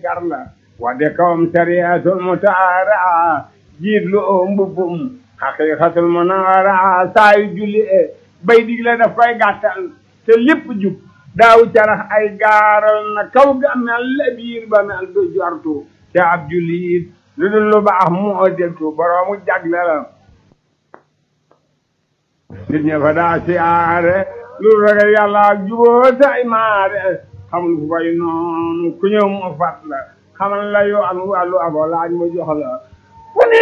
gar la wadde kawam sariyatul mutaara jiit lu oo mbubbum xaqiqatul munawara saa yu julli e bay digle daf koy gàttal te lépp jub daaw carax ay gaaral na kaw ga mel la biir ba mel du jortu te ab jullit lu dul lu baax moo deltu boroomu jagle la nit ña fa daa siyaare lu ragal yàlla ak juboo tay maare xamul fu koy noonu ku ñëw mu fat la xamal la yoon wàllu abo laaj mu jox la fu ni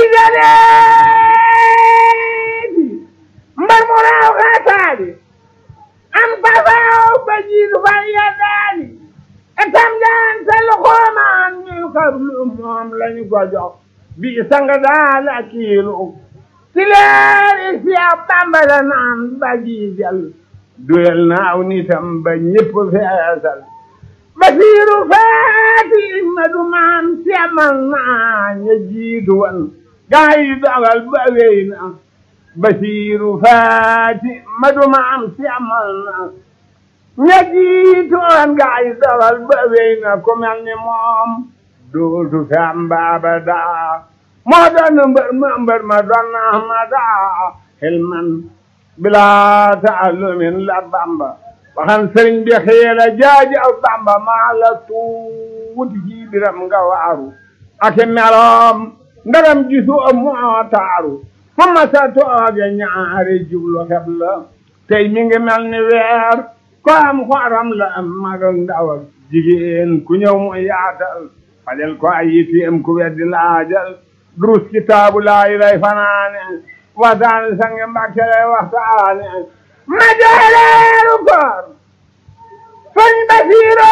jaleeti mbar mu raaw xaataali am pasaaw ba jiitu fa yeddaali etam jaan sa loxoomaan ñuy xablu moom lañu ko jox bi sanga daal ak kiilu ci leeri si ab bambara naan ba jiijal duyal naaw nitam ba ñépp feesal basiiru faati ma du maan semal naa ña jiitu wan gaa yi dogal ba wéy na basiiru faati ma du maan semal naa ña jiitu wan gaa yi dogal ba wéy na ku mel ni moom dootu fi am baaba daa moo doon mbër ma mbër ma doon na ma daa xilman bilaa taallumin la bamba waxan sëriñ bi xiira jaaji aw bamba maa la tuuti ci biram nga waaru ak meloom ndaram gisu moo taaru fu ma sa tooge ñaari jublu xeb la tey mi ngi mel ni weer ko am xoram la am mag ak ndaw ak jigéen ku ñëw mu yaatal fajal ko ay yitiyam ku weddi laajal durus kitaabu laayi lay fanaane waxtaane sange mbàkke lay waxtaane ma jooleeru koor sëñ Basiiro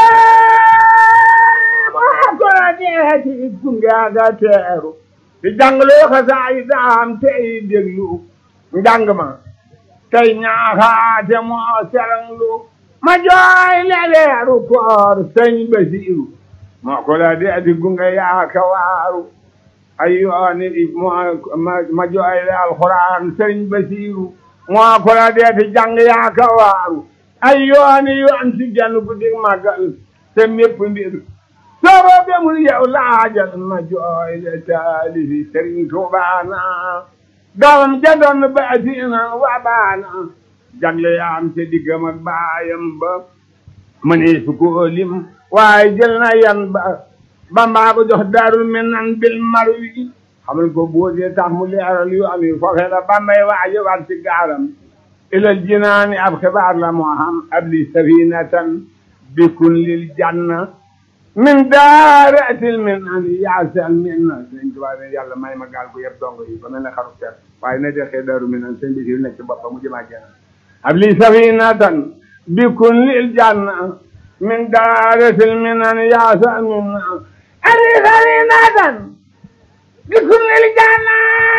moo ko la deeti gunge aga teeru di jàngloo xasaay daam tey déglu njàng ma tey ñaaxaate moo seranglu ma jooy leeru koor sëñ Basiiru moo ko la deeti gunge yaaka waaru ay yooni ma jooy le alxuraan sëñ Basiiru moo ko la deeti jàng yaaka waaru ay yooni yoon ci genn guddi màggal te mépp mbir soobo bemul yow laajal ma jooy le taalifi sëriñ Tuubaana doomam ja doon baatiina wa baana jagle yaam te diggam ak baayam ba mënee su ko lim waaye jël na yan ba bambaa ko jox daarul minan bil marwi xamal ko boodee tax mu leeral yu am yi foofee la bambay waaje war ci gaaram ilal jinaani ab xibaar la moo xam ab li safinatan bikun lil janna min daaratil minan yaasal minna sëñ Tuubaa ne yàlla may ma gaal gu yëpp dongo yi ba mel ne xaru ter waaye na dexee daaru minan sëñ bi si nekk ci boppam mu jëmaa jenn ab li safinatan bikun lil janna min daaratil minan yaasal minna ab li safinatan bikun lil janna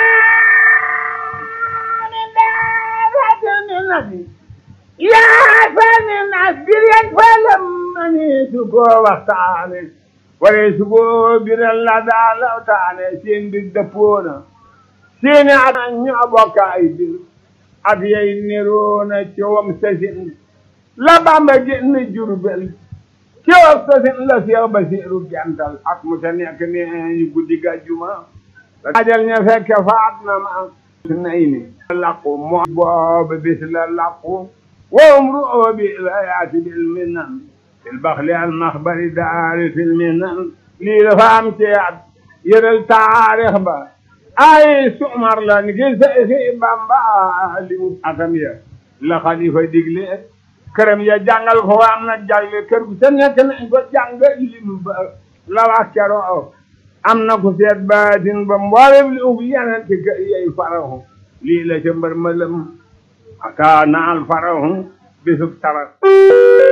yaa sani nas biryan falam mani su ko waxtaane wala su ko biral la daa lawtaane seen bir dëppoona seeni at ñoo bokk ay bir at yay niroona coowam sasin la bamba génn jurbel coowam sasin la Seex Basiiru gental at mu ta nekk ne guddi gàjjuma ajal ña fekke faat na ma nay ni laqu moo booba bis la laqu wowum ru'oo bi la yaati bil minan fil baxli al maxbari daari fil minan lii dafa am ci at yëral taarix ba ay sumar la ni ki Seexi Bamba li mu atam ya la xalifa digle këram ya jàngal ko wa am na jagle kër gu sa nekk nañ ko jàng lim ba la wax keroo am na ku seet baatin ba mboolem li ub yeneen ci kër yey farahu lii la ca mbër ma lëm aka naal farahu bisub tarak